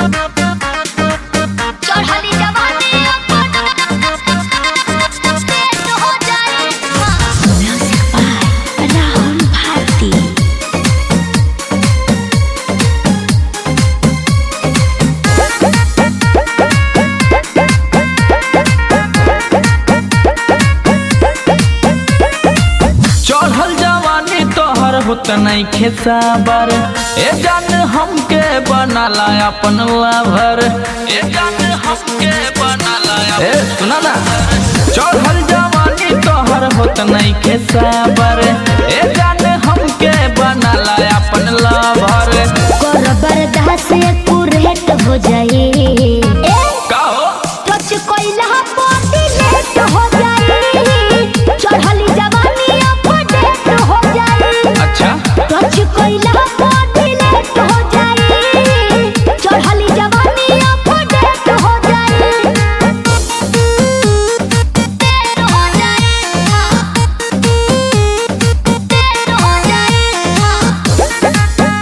चढ़ली जवानी पेट हो जाए Music by Rahul Bharti. चढ़ल जवानी तोहर होत नहीं खेसाबर ए जान हमके बनाला अपन लाभर ए जान हमके बनाला ए सुना ना चढ़ल जवानी तोहर होत नहीं खेसाबर ए जान हमके बनाला अपन लाभर कर बर्दाश्त कुरेट हो जाए ए का हो टच कोइला पाटी लेट हो जाए चढ़ली जवानी अपडेट हो जाए अच्छा टच कोइला पाटी लेट हो जाए चढ़ली जवानी अपडेट हो जाए पेट हो जाए पेट हो जाए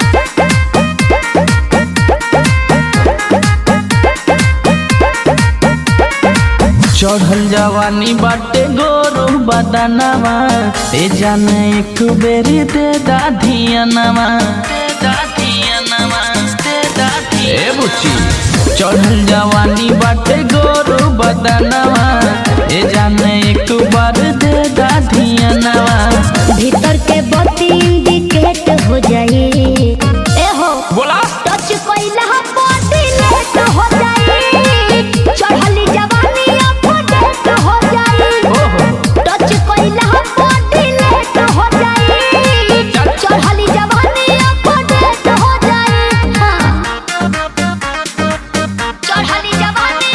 चढ़ल जवानी बाटे गोरू बदनवा ए जान एक बेरी दे दाधियनवा दे दाधियनवा दे दाधी ए बुच्ची चढ़ल जवानी बाटे गोरू बदनवा ए जान एक बार दे दाधियनवा भीतर के बत्ती इंडिकेट हो जाए ए हो बोला टच कोइला पाटी लेट हो जाए चढ़ली जवानी अपडेट हो जाए ओहो टच कोइला पाटी लेट हो जाए चढ़ली जवानी अपडेट हो जाए हाँ। चढ़ली जवानी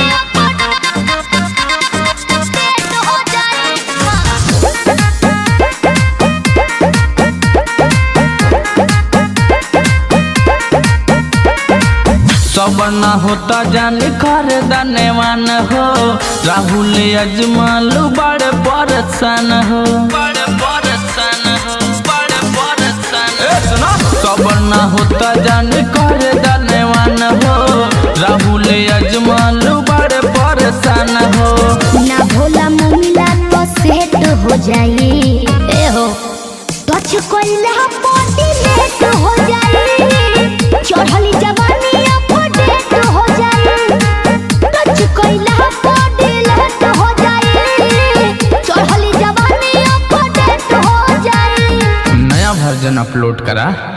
अपडेट हो जाए हाँ। सब न होता जान कर दनेवान हो राहुल अजमल बड़ परसन हो बड़ परसन हो बड़ परसन सब न होता जान कर दनेवान हो राहुल अजमल बड़ परसन हो ना भोला मुमिला तो सेट हो जाए ए हो टच कोइला पाटी लेट हो जाए चढ़ली जवानी अपडेट हो जाए टच कोइला पाटी लेट हो जाए चढ़ली जवानी अपडेट हो जाए नया वर्जन अपलोड करा